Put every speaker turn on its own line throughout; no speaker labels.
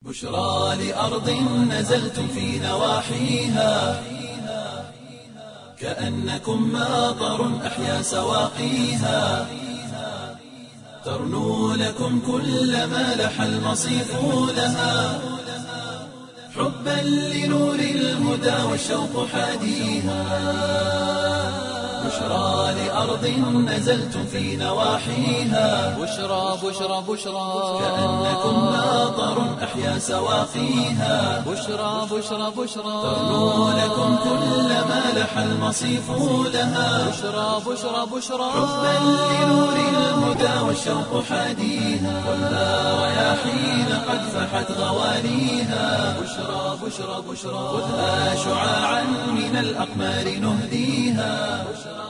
بشرى لأرض نزلتم في نواحيها كأنكم ماطر أحيا سواقيها ترنو لكم كل ما لح المصيف لها حبا لنور الهدى والشوق حاديها بشرى لأرض نزلتم في نواحيها
بشرى بشرى بشرى
كأنكم ماطر أحيا سواقيها
بشرى بشرى بشرى
ترنو لكم كل ما لح المصيف لها
بشرى بشرى بشرى
حبا لنور الهدى والشوق حاديها والنار رياحين قد فحت غوانيها بشرى بشرى بشرى خذها شعاعا من الأقمار نهديها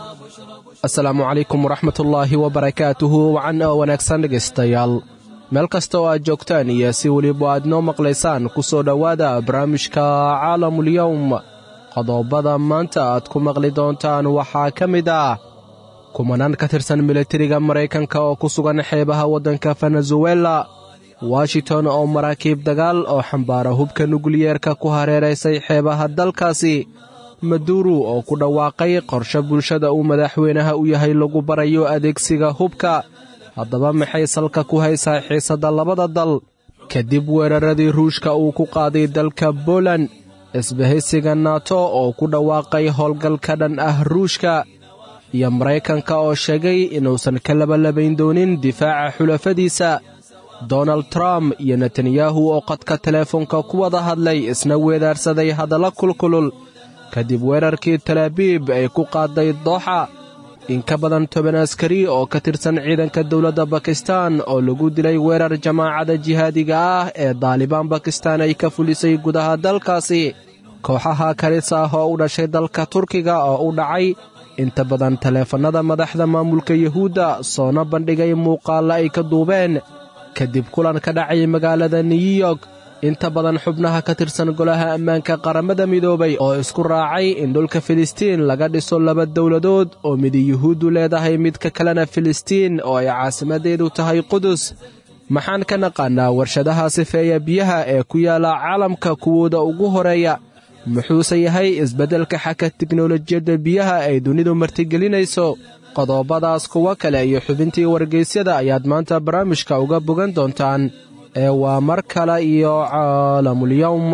asalaamu calaykum waraxmatullaahi wabarakaatuhu wacan oo wanaagsan dhegaystayaal meel kasta oo aad joogtaan iyo si weliba aad noo maqlaysaan ku soo dhowaada barnaamijka caalamulyowm qodobada maanta aad ku maqli doontaan waxaa ka mid ah kumanaan ka tirsan militariga maraykanka oo ku sugan xeebaha waddanka venezuela washington oo maraakiib dagaal oo xambaara hubka nukliyeerka ku hareeraysay xeebaha dalkaasi maduuru oo ku dhawaaqay qorshe bulshada uu madaxweynaha u yahay lagu barayo adeegsiga hubka haddaba maxay salka ku haysaa xiisadda labada dal kadib weeraradii ruushka uu ku qaaday dalka boland isbahaysiga nato oo ku dhawaaqay howlgal ka dhan ah ruushka iyo maraykanka oo sheegay inuusan ka labalabayn doonin difaaca xulafadiisa donald trump iyo netanyahu oo qadka teleefonka ku wada hadlay isna weedaarsaday hadalla kulkulul kadib weerarkii talaabiib ay ku qaaday dooxa in ka badan toban askari oo ka tirsan ciidanka dowladda bakistan oo lagu dilay weerar jamaacada jihaadiga ah ee daalibaan bakistan ay ka fulisay gudaha dalkaasi kooxaha kalis ah oo u dhashay dalka turkiga oo u dhacay inta badan taleefannada madaxda maamulka yuhuudda soona bandhigay muuqaalla ay ka duubeen kadib kulan ka dhacay magaalada new york inta badan xubnaha ka tirsan golaha ammaanka qaramada midoobay oo isku raacay in dhulka filistiin laga dhiso laba dowladood oo midi yuhuuddu leedahay midka kalena filistiin oo ay caasimaddeedu tahay qudus maxaan ka naqaannaa warshadaha sifeeya biyaha ee ku yaalla caalamka kuwooda ugu horeeya muxuuse yahay isbeddelka xagga tiknolojiyadda biyaha ay dunidu martigelinayso qodobadaas kuwo kale iyo xubintii wargaysyada ayaad maanta barnaamijka uga bogan doontaan ee waa mar kale iyo caalamulyowm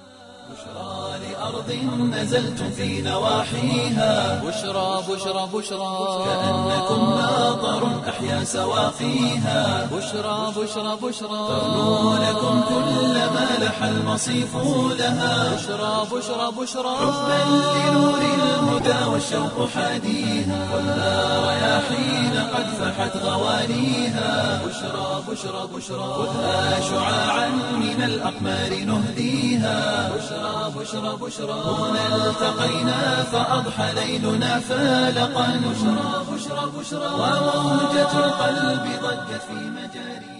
لأرض نزلتم في نواحيها
بشرى بشرى بشرى
كأنكم ماطر أحيا سواقيها
بشرى بشرى بشرى
ترنو لكم كل ما لح المصيف لها
بشرى بشرى بشرى
حبا لنور الهدى والشوق حاديها والنار رياحين قد فحت غوانيها بشرى بشرى بشرى خذها شعاعا من الأقمار نهديها بشرى بشرى بشرى هنا التقينا فأضحى ليلنا فالقا بشرى بشرى بشرى وموجة القلب ضجت في مجاريها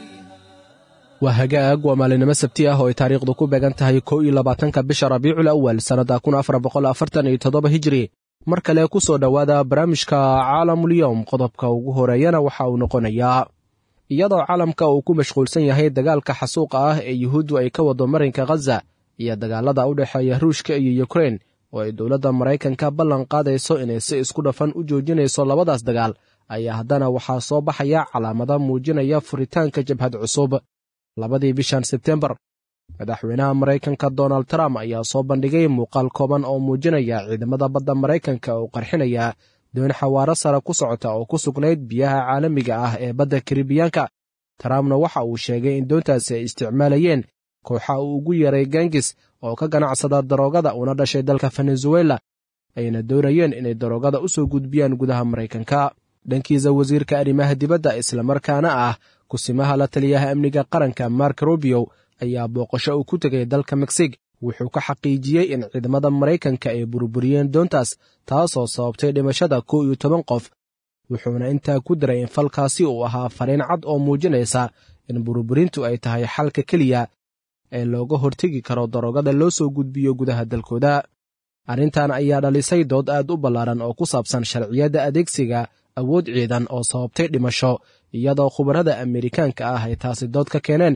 waa hagaag waa maalinimo sabti ah oo ay taariikhdu ku beegan tahay kow iyo labaatanka bisha rabiicul awal sannadda kun afar boqol afartan iyo toddoba hijri mar kale ku soo dhowaada barnaamijka caalamulyowm qodobka ugu horeeyana waxa uu noqonayaa iyadoo caalamka uu ku mashquulsan yahay dagaalka xasuuqa ah ee yuhuuddu ay ka wado marinka khaza iyo dagaalada u dhexeeya ruushka iyo yukrein oo ay dowladda maraykanka ballan qaadayso inay si isku dhafan u joojinayso labadaas dagaal ayaa haddana waxaa soo baxaya calaamada muujinaya furitaanka jabhad cusub labadii bishan sebtembar madaxweynaha maraykanka donald trump ayaa soo bandhigay muuqaal kooban oo muujinaya ciidamada badda maraykanka oo qarxinaya doon xawaaro sare ku socota oo ku sugnayd biyaha caalamiga ah ee badda karibiyaanka trumpna waxa uu sheegay in doontaasi ay isticmaalayeen kooxa uu ugu yeeray gangis oo ka ganacsada daroogada una dhashay dalka venezuela ayna doonayeen inay daroogada u soo gudbiyaan gudaha maraykanka dhankiisa wasiirka arrimaha dibadda islamarkaana ah kusimaha la taliyaha amniga qaranka mark rubio ayaa booqasho uu ku tegay dalka meksig wuxuu ka xaqiijiyey in ciidamada maraykanka ay burburiyeen doontaas taasoo sababtay dhimashada kow iyo toban qof wuxuuna intaa ku daray in falkaasi uu ahaa fariin cad oo muujinaysa in burburintu ay tahay xalka keliya ee looga hortegi karo daroogada loo soo gudbiyo gudaha dalkooda arrintan ayaa dhalisay dood aad u ballaaran oo ku saabsan sharciyadda adeegsiga awood ciidan oo sababtay dhimasho iyadoo khubarada amerikaanka ah ay taasi dood ka keeneen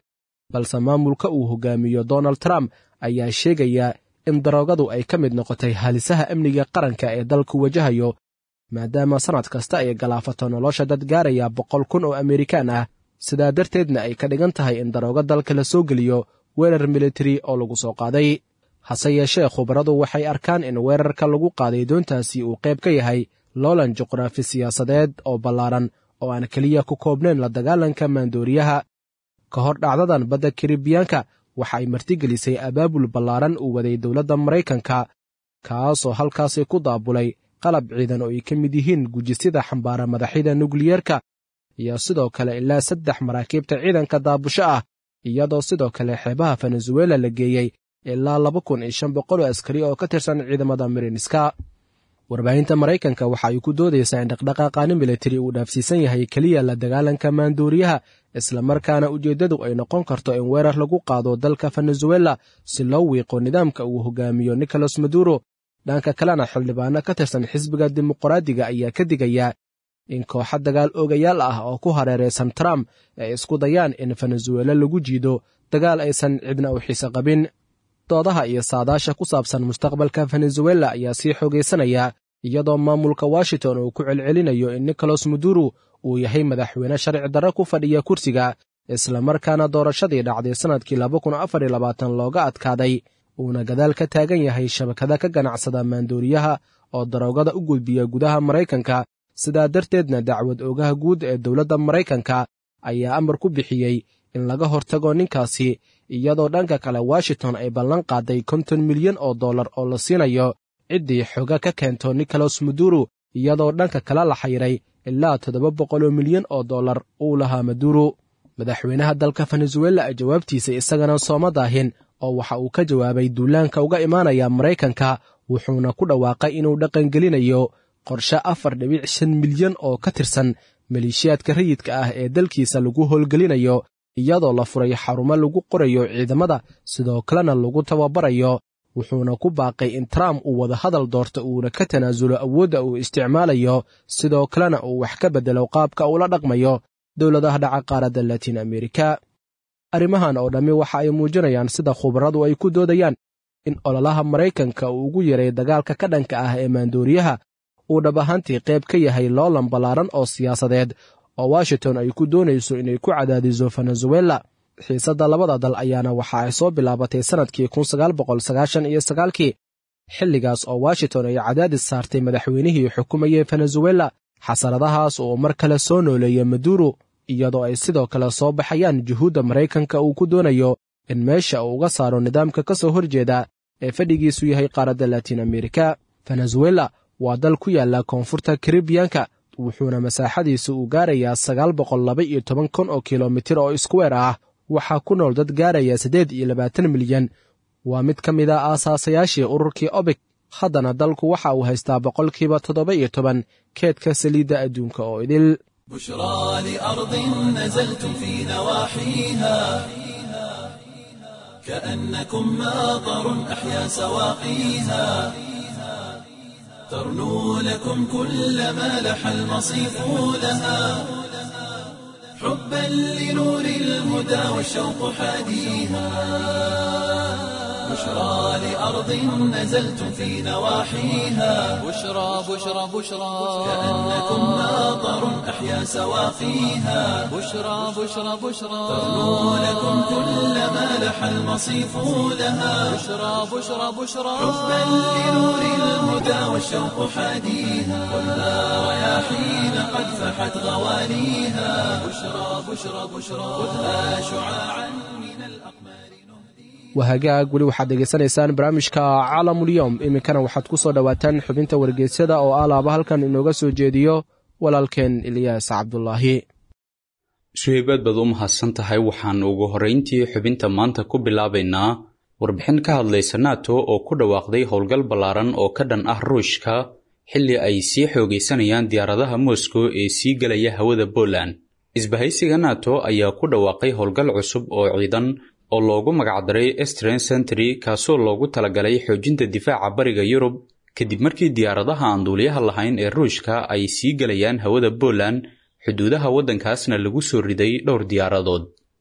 balse maamulka uu hogaamiyo donald trump ayaa sheegaya in daroogadu ay ka mid noqotay halisaha amniga qaranka ee dalku wajahayo maadaama sannad kasta ay galaafato nolosha dad gaaraya boqol kun oo amerikaan ah sidaa darteedna ay ka dhigan tahay in daroogo dalka la soo geliyo weerar militari oo lagu soo qaaday hase yeeshee khubaradu waxay arkaan in weerarka lagu qaaday doontaasi uu qayb ka yahay loolan juqraafi siyaasadeed oo ballaaran oo aan keliya ku koobnayn la dagaalanka maandooriyaha ka hor dhacdadan badda karibiyaanka waxa ay martigelisay abaabul ballaaran uu waday dowladda maraykanka kaasoo halkaasi ku daabulay qalab ciidan oo ay ka mid yihiin gujisida xambaara madaxyada nukliyeerka iyo sidoo kale ilaa saddex maraakiibta ciidanka daabusho ah iyadoo sidoo kale xeebaha venezuela la geeyey ilaa laba kun iyo shan boqol oo askari oo ka tirsan ciidamada mirinska warbaahinta maraykanka waxa ay ku doodaysaa in dhaqdhaqaaqaani militari uu dhaafsiisan yahay keliya la dagaalanka maandooriyaha islamarkaana ujeeddadu ay noqon karto in weerar lagu qaado dalka venezuela si loo wiiqo nidaamka uu hogaamiyo nicolas maduro dhanka kalena xildhibaano ka tirsan xisbiga dimuqraadiga ayaa ka digaya in kooxo dagaal oogayaal ah oo ku hareeraysan trump ay isku dayaan in venezuela lagu jiido dagaal aysan cidna u xiise qabin doodaha iyo saadaasha ku saabsan mustaqbalka venezuela ayaa sii xoogaysanaya iyadoo maamulka washington uu ku celcelinayo in nicolas maduro uu yahay madaxweyne sharci darro ku fadhiya kursiga islamarkaana doorashadii dhacday sannadkii looga adkaaday uuna gadaal ka taagan yahay shabakada ka ganacsada maandooriyaha oo daroogada u gudbiya gudaha maraykanka sidaa darteedna dacwad oogaha guud ee dowladda maraykanka ayaa amar ku bixiyey in laga hortago ninkaasi iyadoo dhanka kale washington ay ballan qaaday konton milyan oo dollar oo la siinayo ciddii xoga ka keento nicolas maduro iyadoo dhanka kale la xayiray ilaa toddoba boqoloo milyan oo dollar uu lahaa maduro madaxweynaha dalka venezuela jawaabtiisa isagana sooma daahin oo waxa uu ka jawaabay duulaanka uga imaanaya maraykanka wuxuuna ku dhawaaqay inuu dhaqangelinayo qorshe afar dhibic shan milyan oo ka tirsan maleeshiyaadka rayidka ah ee dalkiisa lagu howlgelinayo iyadoo la furay xarumo lagu qorayo ciidamada sidoo kalena lagu tababarayo wuxuuna ku baaqay in trump uu wada hadal doorto uuna ka tanaasulo awoodda uu isticmaalayo sidoo kalena uu wax ka beddelo qaabka uula dhaqmayo dowladaha dhaca qaaradda latiin amerika arrimahan oo dhammi waxa ay muujinayaan sida khubaradu ay ku doodayaan in ololaha maraykanka uu ugu yaray dagaalka ka dhanka ah ee maandooriyaha uu dhab ahaantii qayb ka yahay loolan ballaaran oo siyaasadeed oo washington ay ku doonayso inay ku cadaadiso venezuela xiisadda labada dal ayaana waxa ay soo bilaabatay sannadkii iyo sagaalkii xilligaas oo washington ay cadaadis saartay madaxweynihii xukumayey venezuela xasaradahaas oo mar kale soo nooleeya maduro iyadoo ay sidoo kale soo baxayaan juhuudda maraykanka uu ku doonayo in meesha uu uga saaro nidaamka ka soo horjeeda ee fadhigiisu yahay qaaradda latiin amerika venezuela waa dal ku yaalla koonfurta karibiyanka wuxuuna masaaxadiisu uu gaarayaa sagaal boqol laba iyo toban kun oo kilomitir oo iskuweer ah waxaa ku nool dad gaaraya siddeed iyo labaatan milyan waa mid ka mid a aasaasayaashii ururkii obek haddana dalku waxa uu haystaa boqolkiiba toddoba iyo toban keedka saliidda adduunka oo idil
بشرى لأرض نزلتم في نواحيها كأنكم ماطر أحيا سواقيها ترنو لكم كل ما لح المصيف لها حبا لنور الهدى والشوق حاديها بشرى لأرض نزلتم في نواحيها
بشرى بشرى بشرى
كأنكم ماطر أحيا سواقيها
بشرى بشرى بشرى
ترنو لكم كل ما لح المصيف لها
بشرى بشرى بشرى
حبا لنور الهدى والشوق حاديها خذها رياحين قد فحت غواليها بشرى بشرى بشرى خذها شعاعا من الأقمار
wahagaag weli waxaad degeysanaysaan barnaamijka caalamulyoom iminkana waxaad ku soo dhowaataan xubinta wargeysyada oo alaaba halkan inooga soo jeediyo walaalkeen ilyaas cabdulaahi
suhaybaad baad u mahadsan tahay waxaan ugu horrayntii xubinta maanta ku bilaabaynaa warbixin ka hadlaysa nato oo ku dhawaaqday howlgal ballaaran oo ka dhan ah ruushka xilli ay sii xoogaysanayaan diyaaradaha moscow ee sii gelaya hawada poland isbahaysiga nato ayaa ku dhawaaqay howlgal cusub oo ciidan oo loogu magacdaray estren century kaasoo loogu talagalay xoojinta difaaca bariga yurub kadib markii diyaaradaha aan duuliyaha lahayn ee ruushka ay sii gelayaan hawada poland xuduudaha waddankaasna lagu soo riday dhowr diyaaradood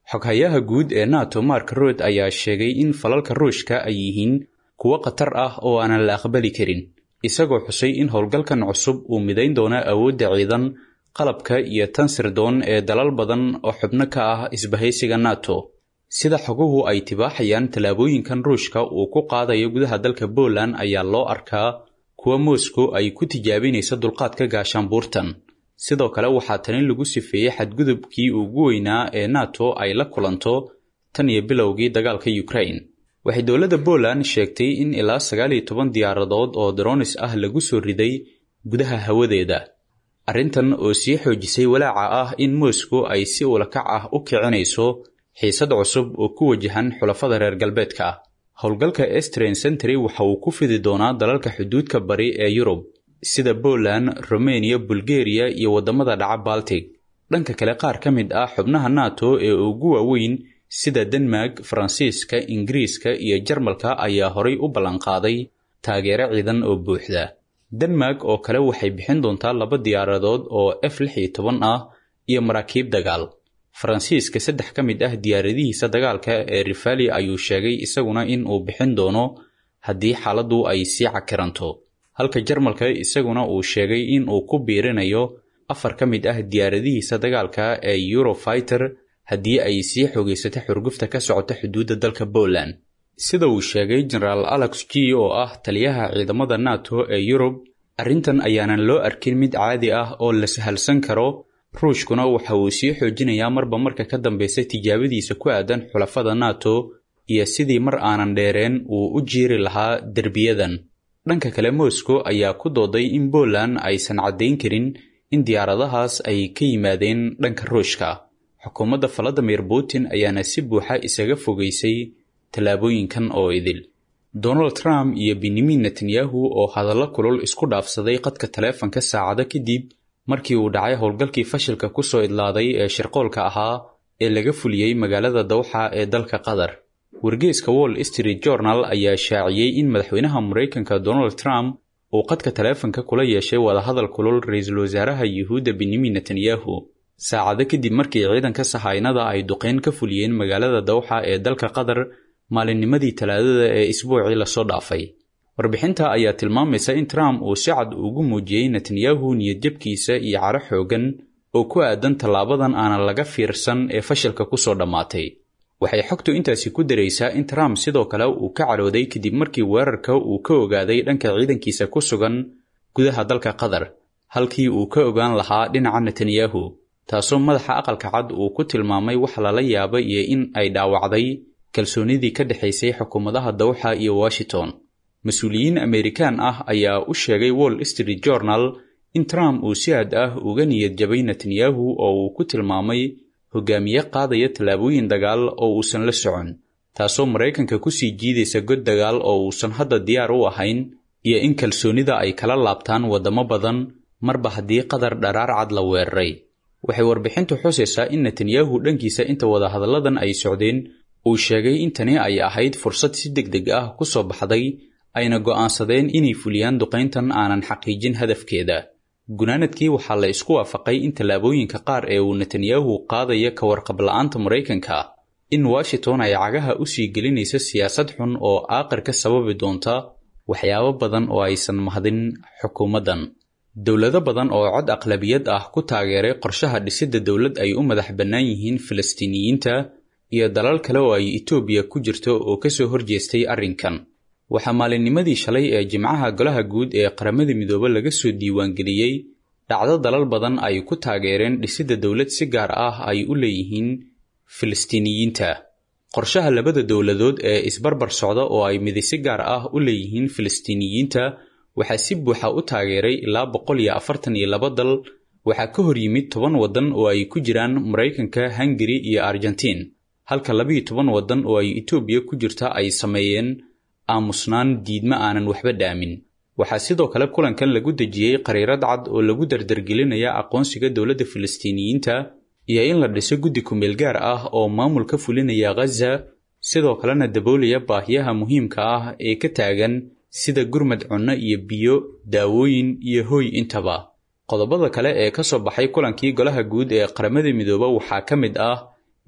xoghayaha guud ee nato mark rod ayaa sheegay in falalka ruushka ay yihiin kuwo khatar ah oo aanan la aqbali karin isagoo xusay in howlgalkan cusub uu midayn doono awoodda ciidan qalabka iyo tan sirdoon ee dalal badan oo xubno ka ah isbahaysiga nato sida xoguhu ay tibaaxayaan tallaabooyinkan ruushka uu ku qaadayo gudaha dalka poland ayaa loo arkaa kuwa moscow ay ku tijaabinaysa dulqaadka gaashaanbuurtan sidoo kale waxaa tani lagu sifeeyey xadgudubkii ugu weynaa ee nato ay la kulanto tan iyo bilowgii dagaalka ukraine waxay dowladda poland sheegtay in ilaa sagaal iyo toban diyaaradood oo dronis ah lagu soo riday gudaha hawadeeda arrintan oo sii xoojisay walaaca ah in moscow ay si ulakac ah u kicinayso xiisad cusub oo ku wajahan xulafada reer galbeedka ah howlgalka estren century waxa uu ku fidi doonaa dalalka xuduudka bari ee yurub sida poland romania bulgariya iyo waddamada dhaca baltic dhanka kale qaar ka mid ah xubnaha nato ee ugu waaweyn sida denmark faransiiska ingiriiska iyo jarmalka ayaa horay u ballanqaaday taageero ciidan oo buuxda denmark oo kale waxay bixin doontaa laba diyaaradood oo f lix iyo toban ah iyo maraakiib dagaal faransiiska saddex ka mid ah diyaaradihiisa dagaalka ee rifali ayuu sheegay isaguna in uu bixin doono haddii xaaladdu ay sii cakiranto halka jarmalka isaguna uu sheegay in uu ku biirinayo afar ka mid ah diyaaradihiisa dagaalka ee eurofiter haddii ay sii xoogaysato xurgufta ka socota xuduudda dalka poland sida uu sheegay genaraal alex g oo ah taliyaha ciidamada nato ee yurub arrintan ayaanan loo arkin mid caadi ah oo la sahalsan karo ruushkuna waxa uu sii xoojinayaa marba marka ka dambaysa tijaabadiisa ku aadan xulafada nato iyo sidii mar aanan dheereen uu u jiiri lahaa derbiyadan dhanka kale moscow ayaa ku dooday in poland aysan caddayn karin in diyaaradahaas ay ka yimaadeen dhanka ruushka xukuumadda valadimir putin ayaana si buuxa isaga fogaysay tallaabooyinkan oo idil donald trump iyo benyamin netanyahu oo hadallo kulul isku dhaafsaday qadka taleefanka saacado kadib markii uu dhacay howlgalkii fashilka ku soo idlaaday ee shirqoolka ahaa ee laga fuliyey magaalada dawxa ee dalka qatar wargeeska wall street journal ayaa shaaciyey in madaxweynaha maraykanka donald trump uu qadka taleefanka kula yeeshay wadahadal kulul ra-iisul wasaaraha yuhuudda benyamin netanyahu saacado kadib markii ciidanka sahaynada ay duqeyn ka fuliyeen magaalada dawxa ee dalka qatar maalinnimadii talaadada ee isbuucii lasoo dhaafay warbixinta ayaa tilmaamaysa in trump uu si cad ugu muujiyey netanyahu niyadjabkiisa iyo caro xoogan oo ku aadan tallaabadan aanan laga fiirsan ee fashilka ku soo dhammaatay waxay xogtu intaasi ku daraysaa in trump sidoo kale uu ka carooday kadib markii weerarka uu ka ogaaday dhanka ciidankiisa ku sugan gudaha dalka qatar halkii uu ka ogaan lahaa dhinaca netanyahu taasoo madaxa aqalka cad uu ku tilmaamay wax lala yaaba iyo in ay dhaawacday kalsoonidii ka dhexaysay xukuumadaha dawxa iyo washington mas-uuliyiin amerikaan ah ayaa u sheegay wall street journal in trump uu si aad ah uga niyad jabay netanyahu oo uu ku tilmaamay hogaamiye qaadaya tallaabooyin dagaal oo uusan la socon taasoo maraykanka ku sii jiidaysa god dagaal oo uusan hadda diyaar u ahayn iyo in kalsoonida ay kala laabtaan waddamo badan marba haddii qatar dharaar cad la weeraray waxay warbixintu xusaysaa in netanyahu dhankiisa inta wadahadalladan ay socdeen uu sheegay in tani ay ahayd fursad si deg deg ah ku soo baxday ayna go'aansadeen inay fuliyaan duqayntan aanan xaqiijin hadafkeeda gunaanadkii waxaa la isku waafaqay in tallaabooyinka qaar ee uu netanyahu qaadaya ka warqab la'aanta maraykanka in washington ay cagaha u sii gelinaysa siyaasad xun oo aaqir ka sababi doonta waxyaabo badan oo aysan mahdin xukuumaddan dowlado badan oo cod aqlabiyad ah ku taageeray qorshaha dhisidda dowlad ay u madax bannaan yihiin falastiiniyiinta iyo dalal kale oo ay etoobiya ku jirto oo ka soo horjeestay arrinkan waxaa maalinnimadii shalay ee jimcaha golaha guud ee qaramada midoobe laga soo diiwaangeliyey dhacdo dalal badan ay ku taageereen dhisidda dowlad si gaar ah ay u leeyihiin filistiiniyiinta qorshaha labada dowladood ee isbarbar socda oo ay midi si gaar ah u leeyihiin filistiiniyiinta waxaa si buuxa u taageeray ilaa boqol iyo afartan iyo laba dal waxaa ka hor yimid toban waddan oo ay ku jiraan maraykanka hungari iyo argentiin halka labiiyo toban waddan oo ay etoobiya ku jirta ay sameeyeen aamusnaan diidma aanan waxba dhaamin waxaa sidoo kale kulankan lagu dejiyey qariirad cad oo lagu dardargelinaya aqoonsiga dowladda filistiiniyiinta iyo in la dhiso guddi kumeel gaar ah oo maamul ka fulinaya ghaza sidoo kalena daboolaya baahiyaha muhiimka ah ee ka taagan sida gurmad cunno iyo biyo daawooyin iyo hooy intaba qodobada kale ee ka soo baxay kulankii golaha guud ee qaramada midoobe waxaa ka mid ah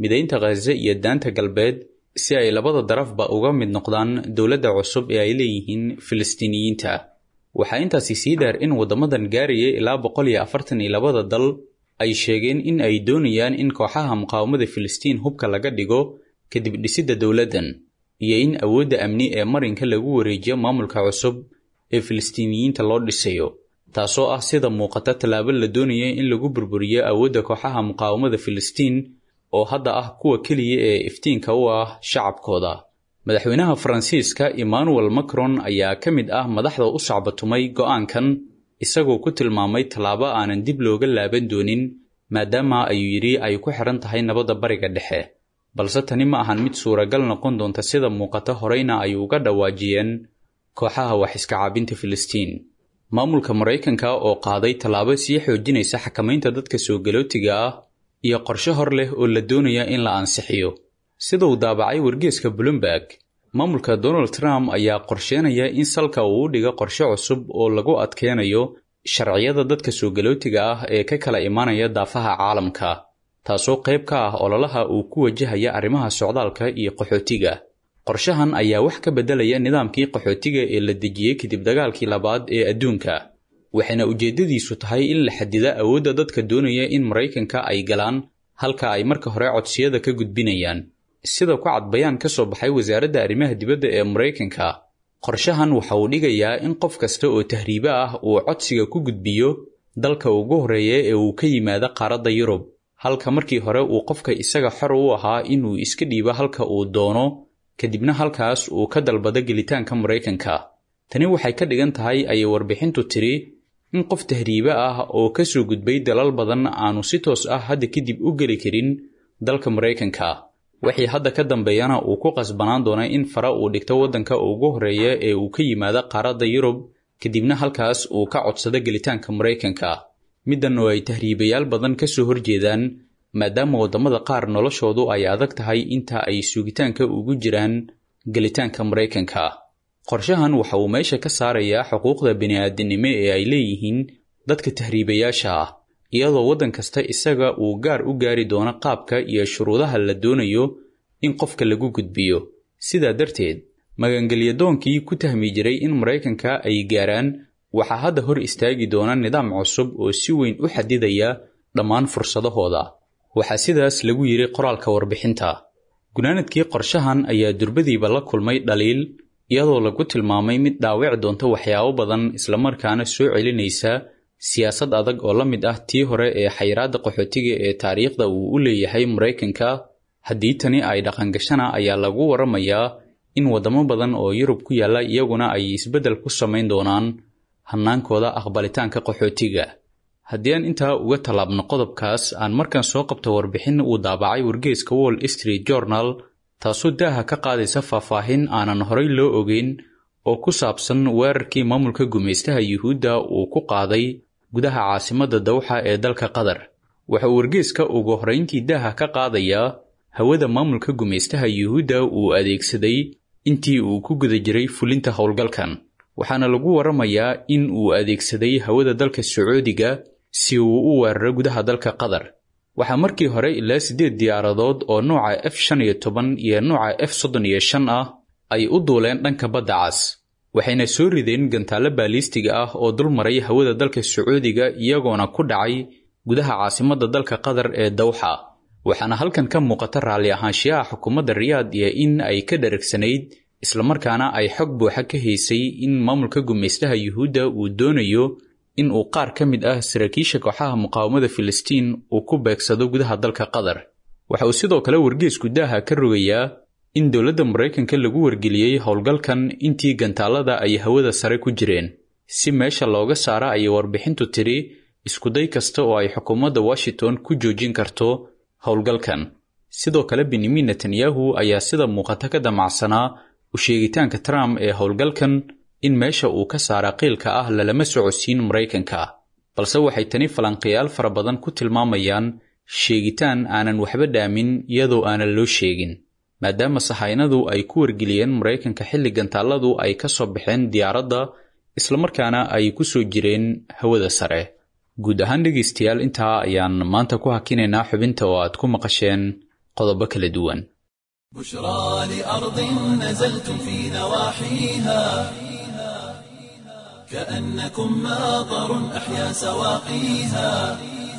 midaynta khaze iyo daanta galbeed si ay labada darafba uga mid noqdaan dowladda cusub ee ay leeyihiin filistiiniyiinta waxaa intaasi sii dheer in waddamadan gaaraya ilaa boqol iyo afartan iyo labada dal ay sheegeen in ay doonayaan in kooxaha muqaawamada filistiin hubka laga dhigo kadib dhisidda dowladdan iyo in awoodda amni ee marinka lagu wareejiyo maamulka cusub ee filistiiniyiinta loo dhisayo taasoo ah sida muuqata tallaabo la doonaya in lagu burburiyo awoodda kooxaha muqaawamada filistiin oo hadda ah kuwa keliya ee iftiinka u ah shacabkooda madaxweynaha faransiiska emmanuel macron ayaa ka mid ah madaxda u sacbatumay go'aankan isagoo ku tilmaamay tallaabo aanan dib looga laaban doonin maadaama ayuu yidhi ay ku xidhan tahay nabadda bariga dhexe balse tani ma ahan mid suuragal noqon doonta sida muuqata horeyna ay uga dhawaajiyeen kooxaha wax iska caabinta filistiin maamulka maraykanka oo qaaday tallaabo sii xoojinaysa xakamaynta dadka soo galootiga ah iyo qorshe hor leh oo la doonaya in la ansixiyo sida uu daabacay wargeeska bloomberg maamulka donald trump ayaa qorsheenaya in salka uu u dhigo qorshe cusub oo lagu adkeynayo sharciyada dadka soo galootiga ah ee ka kala imaanaya daafaha caalamka taasoo qayb ka ah ololaha uu ku wajahaya arrimaha socdaalka iyo qaxootiga qorshahan ayaa wax ka beddelaya nidaamkii qaxootiga ee la dejiyey kadib dagaalkii labaad ee adduunka waxayna ujeeddadiisu tahay in la xadida awoodda dadka doonaya in maraykanka ay galaan halka ay marka hore codsiyada ka gudbinayaan sida ku cad bayaan ka soo baxay wasaaradda arrimaha dibadda ee maraykanka qorshahan waxa uu dhigayaa in qof kasta oo tahriibo ah uu codsiga ku gudbiyo dalka ugu horreeya ee uu ka yimaado qaaradda yurub halka markii hore uu qofka isaga xor u ahaa inuu iska dhiibo halka uu doono kadibna halkaas uu ka dalbado gelitaanka maraykanka tani waxay ka dhigan tahay ayay warbixintu tiri in qof tahriibe ah oo ka soo gudbay dalal badan aanu si toos ah hadda kadib u geli karin dalka maraykanka wixii hadda ka dambeeyana uu ku qasbanaan doona in fara uu dhigto waddanka ugu horreeya ee uu ka yimaado qaaradda yurub kadibna halkaas uu ka codsado gelitaanka maraykanka middan oo ay tahriibayaal badan ka soo horjeedaan maadaama waddamada qaar noloshoodu ay adag tahay inta ay sugitaanka ugu jiraan gelitaanka maraykanka qorshahan waxa uu meesha ka saarayaa xuquuqda bini'aadinimo ee ay leeyihiin dadka tahriibayaasha ah iyadoo waddan kasta isaga uu gaar u gaari doono qaabka iyo shuruudaha la doonayo in qofka lagu gudbiyo sidaa darteed magangeliyadoonkii ku tahmi jiray in maraykanka ay gaaraan waxaa hadda hor istaagi doona nidaam cusub oo si weyn u xadidaya dhammaan fursadahooda waxaa sidaas lagu yidhi qoraalka warbixinta gunaanadkii qorshahan ayaa durbadiiba la kulmay dhaliil iyadoo lagu tilmaamay mid dhaawici doonta waxyaabo badan islamarkaana soo celinaysa siyaasad adag oo la mid ah tii hore ee xayiraadda qaxootiga ee taariikhda uu u leeyahay maraykanka haddii tani ay dhaqangashana ayaa lagu waramayaa in waddamo badan oo yurub ku yaalla iyaguna ay isbeddel ku samayn doonaan hannaankooda aqbalitaanka qaxootiga haddii aan intaa uga tallaabno qodobkaas aan markan soo qabto warbixin uu daabacay wargeeska wall street journal taasoo daaha ka qaadaysa faahfaahin aanan horay loo ogeyn oo ku saabsan weerarkii maamulka gumaystaha yuhuudda uu ku qaaday gudaha caasimadda dawxa ee dalka qatar waxa uu wargeeska ugu horrayntii daaha ka qaadayaa hawada maamulka gumaystaha yuhuudda uu adeegsaday intii uu ku guda jiray fulinta howlgalkan waxaana lagu waramayaa in uu adeegsaday hawada dalka sacuudiga si uu u weeraro gudaha dalka qatar waxaa markii hore ilaa siddeed diyaaradood oo nooca f shan iyo toban iyo nooca f soddon iyo shan ah ay u duuleen dhanka badda cas waxayna soo rideen gantaallo baaliistiga ah oo dul maray hawada dalka sacuudiga iyagoona ku dhacay gudaha caasimadda dalka qatar ee dawxa waxaana halkan ka muuqata raalli ahaanshiyaha xukuumadda riyaad iyo in ay ka dharagsanayd islamarkaana ay xog buuxa ka haysay in maamulka gumaystaha yuhuudda uu doonayo in uu qaar ka mid ah saraakiisha kooxaha muqaawamada filistiin uu ku beegsado gudaha dalka qatar waxa uu sidoo kale wargeesku daaha ka rogayaa in dowladda maraykanka lagu wargeliyey howlgalkan intii gantaalada ay hawada sare ku jireen si meesha looga saara ayay warbixintu tidhi iskuday kasta oo ay xukuumadda washington ku joojin karto howlgalkan sidoo kale benyamin netanyahu ayaa sida muuqata ka damacsanaa u sheegitaanka trump ee howlgalkan in meesha uu ka saara qiilka ah lalama socodsiin maraykanka balse waxay tani falanqiyaal fara badan ku tilmaamayaan sheegitaan aanan waxba dhaamin iyadoo aanan loo sheegin maadaama sahaynadu ay ku wargeliyeen maraykanka xilli gantaaladu ay ka soo baxeen diyaaradda islamarkaana ay ku soo jireen hawada sare guud ahaan dhegaystayaal intaa ayaan maanta ku hakinaynaa xubinta oo aad ku maqasheen qodobo kala duwan
بشرى لأرض نزلتم في نواحيها كأنكم ماطر أحيا سواقيها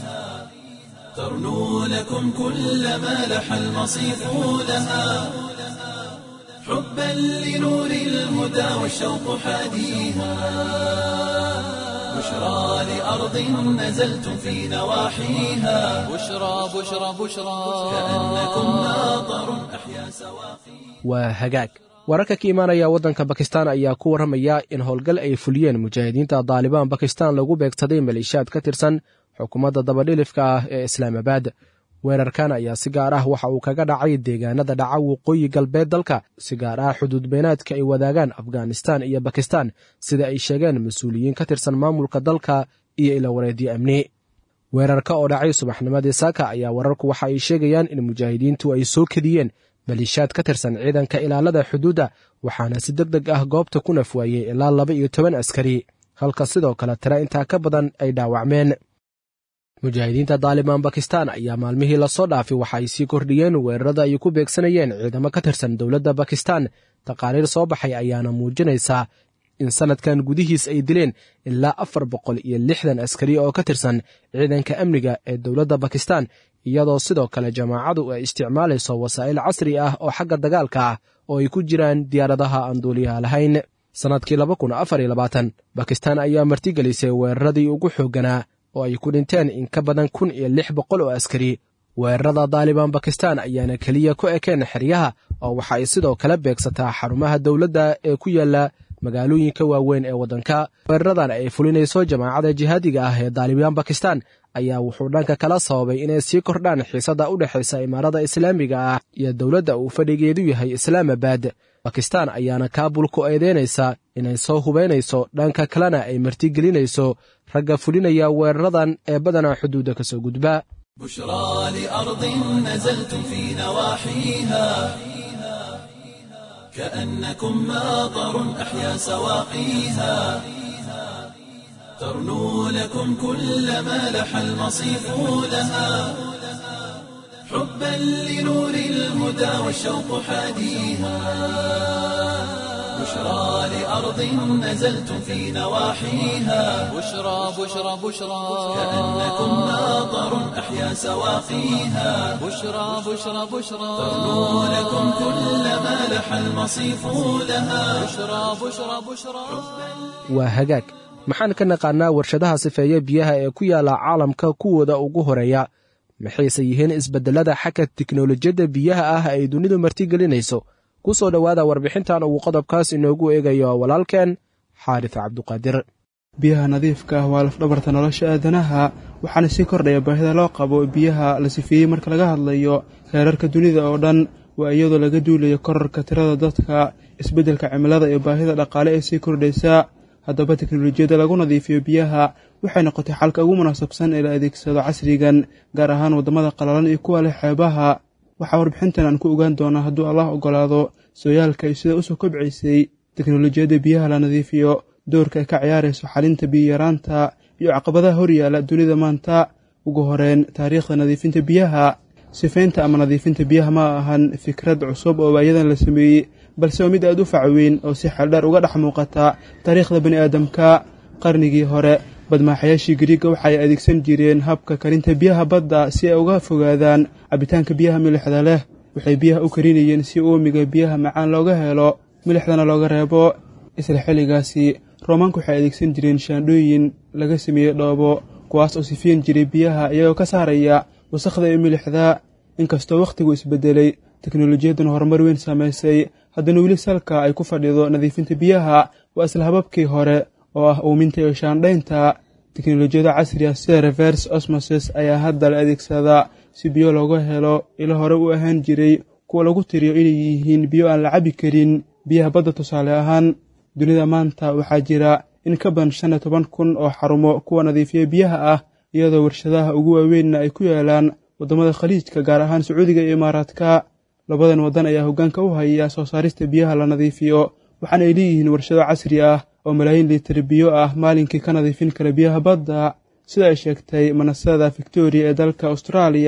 ترنو لكم كل ما لح المصيف لها حبا لنور الهدى والشوق حاديها بشرى لأرض نزلتم في نواحيها
بشرى بشرى بشرى
كأنكم ماطر أحيا سواقيها
waa hagaag wararka ka imaanaya waddanka bakistan ayaa ku warramaya in howlgal ay fuliyeen mujaahidiinta daalibaan bakistan lagu beegsaday maleeshiyaad ka tirsan xukuumadda dabadhilifka ah ee islaamabad weerarkan ayaa si gaar ah waxa uu kaga dhacay deegaanada dhaca waqooyi galbeed dalka si gaar ah xuduud beenaadka ay wadaagaan afghanistan iyo bakistan sida ay sheegeen mas-uuliyiin ka tirsan maamulka dalka iyo ilawareedyo amni weerarka oo dhacay subaxnimadii saaka ayaa wararku waxa ay sheegayaan in mujaahidiintu ay soo kediyeen maleeshiyaad ka tirsan ciidanka ilaalada xuduudda waxaana si deg deg ah goobta ku nafwaayey ilaa laba iyo toban askari halka sidoo kale tira intaa ka badan ay dhaawacmeen mujaahidiinta daalibaan bakistan ayaa maalmihii lasoo dhaafay waxa ay sii kordhiyeen weerarada ay ku beegsanayeen ciidamo ka tirsan dowladda bakistan taqaariir soo baxay ayaana muujinaysaa in sanadkan gudihiis ay dileen ilaa afar boqol iyo lixdan askari oo ka tirsan ciidanka amniga ee dowladda bakistan iyadoo sidoo kale jamaacadu ay isticmaalayso wasaa'il casri ah oo xagga dagaalka ah oo ay ku jiraan diyaaradaha aan duuliyaha lahayn sannadkii laba kun afar iyo labaatan bakistan ayaa martigelisay weeraradii ugu xoogganaa oo ay ku dhinteen in ka badan kun iyo lix boqol oo askari weerarada daalibaan bakistan ayaana keliya ku ekeen xeryaha oo waxa ay sidoo kale beegsataa xarumaha dowladda ee ku yaalla magaalooyinka waaweyn ee waddanka weeraradan ay fulinayso jamaacada jihaadiga ah ee daalibaan bakistan ayaa wuxuu dhanka kala sababay inay sii kordhaan xiisadda u dhexaysa imaarada islaamiga ah iyo dowladda uu fadhigeedu yahay islaamabad bakistan ayaana kaabul ku eedeynaysa inay soo hubaynayso dhanka kalena ay martigelinayso ragga fulinaya weeraradan ee badanaa xuduudda ka soo gudba
بشرى لأرض نزلتم في نواحيها كأنكم ماطر أحيا سواقيها ترنو لكم كل ما لح المصيف لها حبا لنور الهدى والشوق حاديها بشرى لأرض نزلتم في نواحيها
بشرى بشرى بشرى
كأنكم ماطر أحيا سواقيها
بشرى بشرى بشرى
ترنو لكم كل ما لح المصيف لها
بشرى بشرى بشرى
waa hagaag maxaan ka naqaannaa warshadaha sifeeya biyaha ee ku yaalla caalamka kuwooda ugu horeeya maxayse yihiin isbeddellada xagga tiknolojiyadda biyaha ah ay dunidu martigelinayso ku soo dhowaada warbixintan uu qodobkaas inoogu eegayo walaalkeen xaarif cabduqaadir
biyaha nadiifka ah waa lafdhabarta nolosha aadanaha waxaana sii kordhaya baahida loo qabo biyaha la sifeeyey marka laga hadlayo heerarka dunida oo dhan waa iyadoo laga duulayo korarka tirada dadka isbeddelka cimilada iyo baahida dhaqaale ee sii kordhaysa haddaba teknolojiyadda lagu nadiifiyo biyaha waxay noqotay xalka ugu munaasabsan ee la adeegsado casrigan gaar ahaan waddamada qalalan iyo kuwa leh xeebaha waxaa warbixintan aan ku ogaan doonaa hadduu allah oggolaado sooyaalka iyo sida usoo kobcaysay teknolojiyadda biyaha la nadiifiyo doorka ay ka ciyaarayso xalinta biyiyaraanta iyo caqabadaha horyaala dunida maanta ugu horeen taariikhda nadiifinta biyaha sifaynta ama nadiifinta biyaha ma ahan fikrad cusub oo waayadan la sameeyey balse waa mid aad u facweyn oo si xeeldheer uga dhex muuqata taariikhda bani aadamka qarnigii hore badmaaxayaashii gariiga waxaay adeegsan jireen habka karinta biyaha badda si ay uga fogaadaan cabitaanka biyaha milixda leh waxay biyaha u karinayeen si uumiga biyaha macaan looga helo milixdana looga reebo isla xilligaasi roomaanku waxay adeegsan jireen shaandhooyin laga sameeyey dhoobo kuwaas oo sifiin jiray biyaha iyagoo ka saaraya wasakhda iyo milixda inkastoo wakhtigu isbedelay teknolojiyadduna horumar weyn samaysay haddana weli salka ay ku fadhido nadiifinta biyaha waa isla hababkii hore oo ah uuminta iyo shaandhaynta teknolojiyada casriga sida reverse osmoses ayaa hadda la adeegsadaa si biyo looga helo ilo hore u ahaan jiray kuwa lagu tiriyo inay yihiin biyo aan la cabi karin biyaha badda tusaale ahaan dunida maanta waxaa jira in ka badan shan iyo toban kun oo xarumo kuwa nadiifiya biyaha ah iyadoo warshadaha ugu waaweynna ay ku yaalaan waddamada khaliijka gaar ahaan sacuudiga iyo imaaraadka labadan waddan ayaa hoggaanka u haya soo saarista biyaha la nadiifiyo waxaana ay leeyihiin warshado casri ah oo malaayiin liitar biyo ah maalinkii ka nadiifin kara biyaha badda sida ay sheegtay manasada victoria ee dalka austraaliya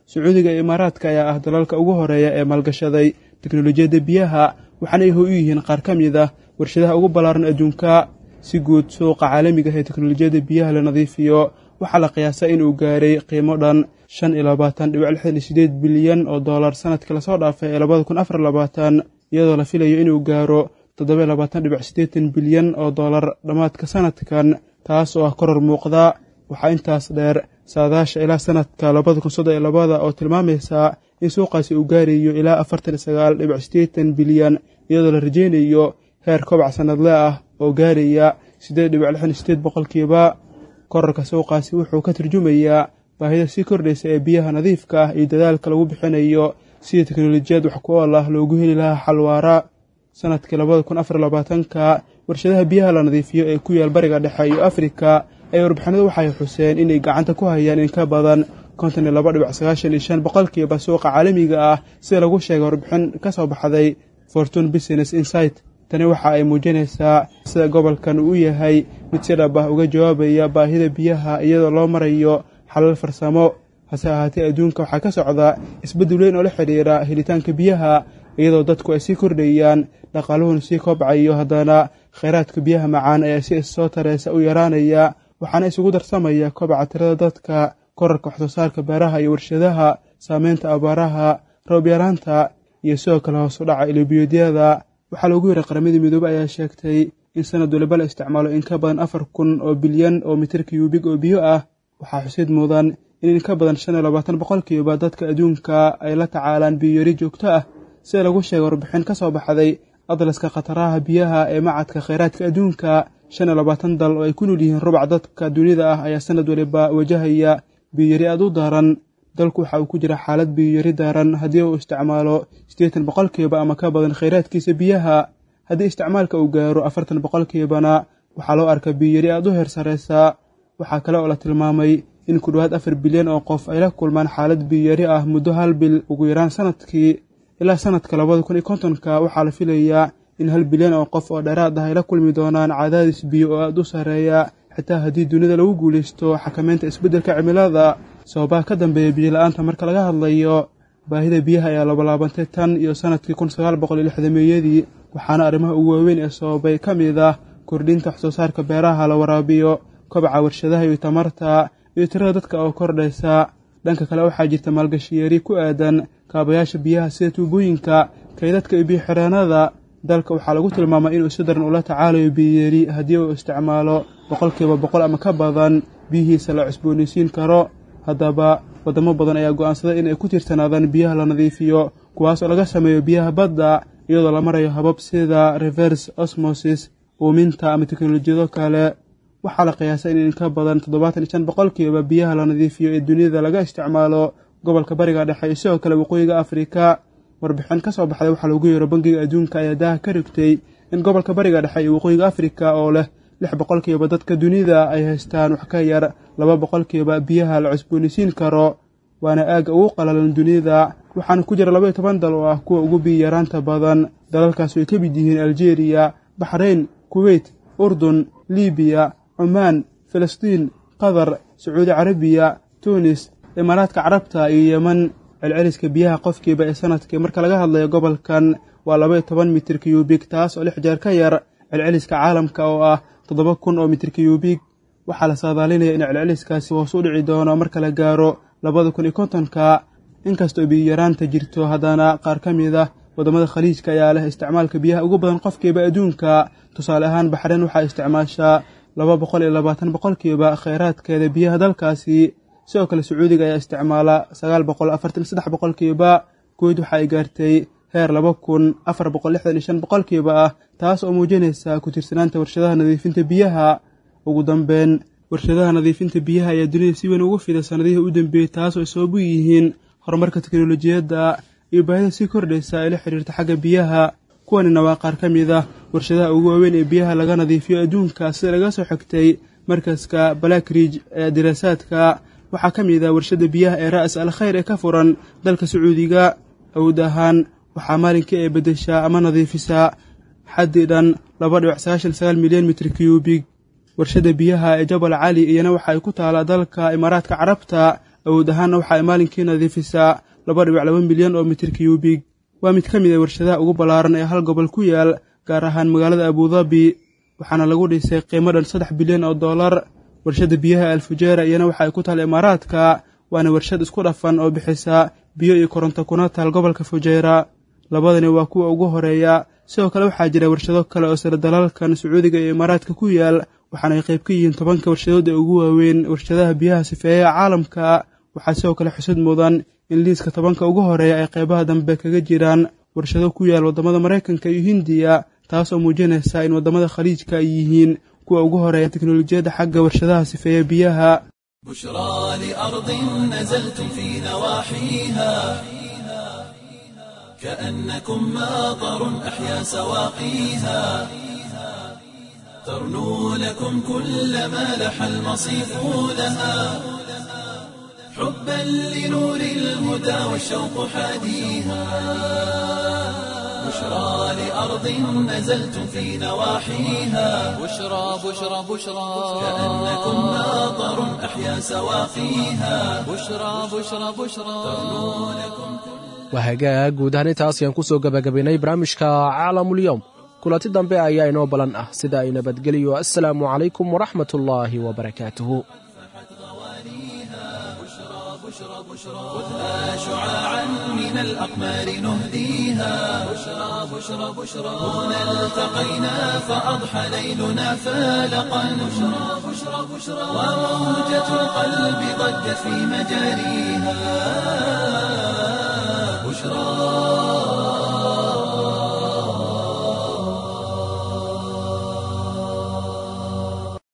sacuudiga iyo imaaraadka ayaa ah dalalka ugu horeeya ee maalgashaday teknolojiyadda biyaha waxaana ay ho u yihiin qaar ka mid ah warshadaha ugu ballaaran adduunka si guud suuqa caalamiga ee teknolojiyadda biyaha la nadiifiyo waxaa la qiyaasaa inuu gaaray qiimo dhan shan iyo labaatan dhibic lixdan iyo sideed bilyan oo dollar sanadkii lasoo dhaafay ee labada kun afar labaatan iyadoo la filayo inuu gaaro toddoba iyo labaatan dhibic siddeetan bilyan oo dollar dhammaadka sanadkan taas oo ah koror muuqda waxaa intaas dheer saadaasha ilaa sanadka labada kun soddon iyo labada oo tilmaamaysa in suuqaasi uu gaarayo ilaa afartan iyo sagaal dhibic siddeetan bilyan iyadoo la rajaynayo heer kobac sannadle ah oo gaaraya siddeed dhibic lixdan iyo sideed boqolkiiba korarka suuqaasi wuxuu ka turjumayaa baahida sii kordhaysa ee biyaha nadiifka ah iyo dadaalka lagu bixinayo sidii teknolojiyad wax ku ool ah loogu heli lahaa xalwaara sanadkii labada kun afar labaatanka warshadaha biyaha la nadiifiyo ee ku yaal bariga dhexe iyo afrika ay warbixinadu waxay xuseen inay gacanta ku hayaan in ka badan konton iyo laba dhibic sagaashan iyo shan boqolkiiba suuqa caalamiga ah sida lagu sheegay warbixin ka soo baxday fortune business insight tani waxa ay muujinaysaa sida gobolkan uu yahay mid si dhab ah uga jawaabaya baahida biyaha iyadoo loo marayo xalal farsamo hase ahaatee adduunka waxaa ka socda isbeddel weyn oo la xidhiira helitaanka biyaha iyadoo dadku ay sii kordhayaan dhaqaaluhuna sii kobcayo haddana khayraadka biyaha macaan ayaa si issoo tareysa u yaraanaya waxaana isugu darsamaya kobaca tirada dadka korarka waxsoo saarka beeraha iyo warshadaha saameynta abaaraha roob yaraanta iyo sidoo kale hoos u dhaca ilobiyoodyada waxaa loogu yeray qaramadii midoobey ayaa sheegtay in sanad waliba la isticmaalo in ka badan afar kun oo bilyan oo mitir kiyuubig oo biyo ah waxaa xusid mudan in in ka badan shan iyo labaatan boqolkiiba dadka adduunka ay la tacaalaan biyoyari joogto ah sida lagu sheegay warbixin ka soo baxday adlaska khataraha biyaha ee macadka khayraadka adduunka shan iyo labaatan dal oo ay ku nool yihiin rubac dadka dunida ah ayaa sanad waliba wajahaya biyoyari aad u daran dalku waxa uu ku jira xaalad biyoyari daran haddii uu isticmaalo siddeetan boqolkiiba ama ka badan khayraadkiisa biyaha haddii isticmaalka uu gaaro afartan boqolkiibana waxaa loo arkaa biyoyari aad u heer sarreysa waxaa kale oo la tilmaamay in ku dhowaad afar bilyan oo qof ay la kulmaan xaalad biyoyari ah muddo hal bil ugu yaraan sanadkii ilaa sanadka labada kun iyo kontonka waxaa la filayaa in hal bilyan oo qof oo dheeraad ah ay la kulmi doonaan cadaadis biyo oo aad u sarreeya xitaa haddii dunida lagu guulaysto xakameynta isbeddelka cimilada sababaha ka dambeeya biyola-aanta marka laga hadlayo baahida biyaha ayaa labalaabantay tan iyo sanadkii kun sagaal boqol iyo lixdameeyadii waxaana arrimaha ugu waaweyn ee sababay ka mid ah kordhinta waxsoo saarka beeraha la waraabiyo kobaca warshadaha iyo tamarta iyo tirada dadka oo kordhaysa dhanka kale waxaa jirta maalgashiyari ku aadan kaabayaasha biyaha sida tuubooyinka kaydadka iyo biyo-xireenada dalka waxaa lagu tilmaamay inuu si daran ula tacaalayo biyoyari haddii uu isticmaalo boqolkiiba boqol ama ka badan biyihiisa la cusboonaysiin karo haddaba waddamo badan ayaa go'aansaday in ay ku tiirsanaadaan biyaha la nadiifiyo kuwaas oo laga sameeyo biyaha badda iyadoo la marayo habab sida reverse osmosis uuminta ama teknolojiyado kale waxaa la qiyaasay in in ka badan toddobaatan iyo shan boqolkiiba biyaha la nadiifiyo ee dunida laga isticmaalo gobolka bariga dhexe iyo sidoo kale waqooyiga afrika warbixin ka soo baxday waxaa loogu yeero bangiga adduunka ayaa daaha ka rigtay in gobolka bariga dhexe iyo waqooyiga afrika oo leh lix boqolkiiba dadka dunida ay haystaan wax ka yar laba boqolkiiba biyaha la cusboonaysiin karo waana aagga ugu qalalan dunida waxaana ku jira labaiyo toban dal oo ah kuwa ugu biyo yaraanta badan dalalkaas ay ka mid yihiin aljeeriya baxrayn kuweyt urdun libiya cumaan filistiin qatar sacuudi carabiya tunis imaaraadka carabta iyo yeman celceliska biyaha qofkiiba ee sanadkii marka laga hadlayo gobolkan waa labaiyo toban mitir kiyubig taas oo lix jeer ka yar celceliska caalamka oo ah toddoba kun oo mitir kiyubig waxaa la saadaalinaya in celceliskaasi hoos u dhici doono marka la gaaro labada kun iyo kontonka inkastoo biyo-yaraanta jirto haddana qaar ka mid ah waddamada khaliijka ayaa leh isticmaalka biyaha ugu badan qofkiiba adduunka tusaale ahaan baxreen waxaa isticmaashaa laba boqol iyo labaatan boqolkiiba khayraadkeeda biyaha dalkaasi sidoo kale sacuudiga ayaa isticmaala sagaal boqol afartan saddex boqolkiiba guud waxa ay gaartay heer laba kun afar boqol lixdan iyo shan boqolkiiba ah taas oo muujinaysa ku tiirsanaanta warshadaha nadiifinta biyaha ugu dambeyn warshadaha nadiifinta biyaha ayaa dunida si weyn ugu fida sanadihii u dambeeyey taas oo ay sabab u yihiin horumarka teknolojiyadda iyo baahida sii kordhaysa ee la xidhiirta xagga biyaha kuwanina waa qaar ka mid ah warshadaha ugu waaweyn ee biyaha laga nadiifiyo adduunka sida laga soo xigtay markaska blackridge ee diraasaadka waxaa ka mid ah warshadda biyaha ee ra'as al khayr ee ka furan dalka sacuudiga awood ahaan waxaa maalinkii ay beddeshaa ama nadiifisaa xaddii dhan laba dhibic sagaashan sagaal milyan mitir kiyubig warshadda biyaha ee jabal cali iyana waxa ay ku taalaa dalka imaaraadka carabta awood ahaanna waxa ay maalinkii nadiifisaa laba dhibic laba milyan oo mitir kiyubig waa mid ka mid a warshadaha ugu ballaaran ee hal gobol ku yaal gaar ahaan magaalada abudabi waxaana lagu dhisay qiimo dhan saddex bilyan oo dollar warshadda biyaha alfujeera iyana waxa ay ku taal imaaraadka waana warshad isku dhafan oo bixisa biyo iyo koronto kuna taal gobolka fujeera labadani waa kuwa ugu horeeya sidoo kale waxaa jira warshado kale oo sare dalalkan sacuudiga iyo imaaraadka ku yaal waxaana ay qayb ka yihiin tobanka warshadood ee ugu waaweyn warshadaha biyaha sifeeyaha caalamka waxaa sidoo kale xusud mudan in liiska tobanka ugu horeeya ay qaybaha dambe kaga jiraan warshado ku yaal waddamada maraykanka iyo hindiya taas oo muujinaysa in waddamada khaliijka ay yihiin kuwa ugu horeeya teknolojiyadda xagga warshadaha sifeeya biyaha
بشرى لأرض نزلتم في نواحيها كأنكم ماطر أحيا سواقيها ترنو لكم كل ما لح المصيف لها حبا لنور الهدى والشوق حاديها بشرى لأرض نزلتم في نواحيها
بشرى بشرى بشرى
كأنكم ماطر أحيا سواقيها
بشرى بشرى بشرى
waa hagaag guud ahaan intaas ayaan ku soo gebagabaynay barnaamijka caalamulyoom kulanti dambe ayaa inoo balan ah sida ay nabadgeliyo assalaamu calaykum waraxmat ullaahi wabarakaatuhu
خذها شعاعا من الأقمار نهديها بشرى بشرى بشرى هنا التقينا فأضحى ليلنا فالقا بشرى بشرى بشرى وموجة القلب ضجت في مجاريها بشرى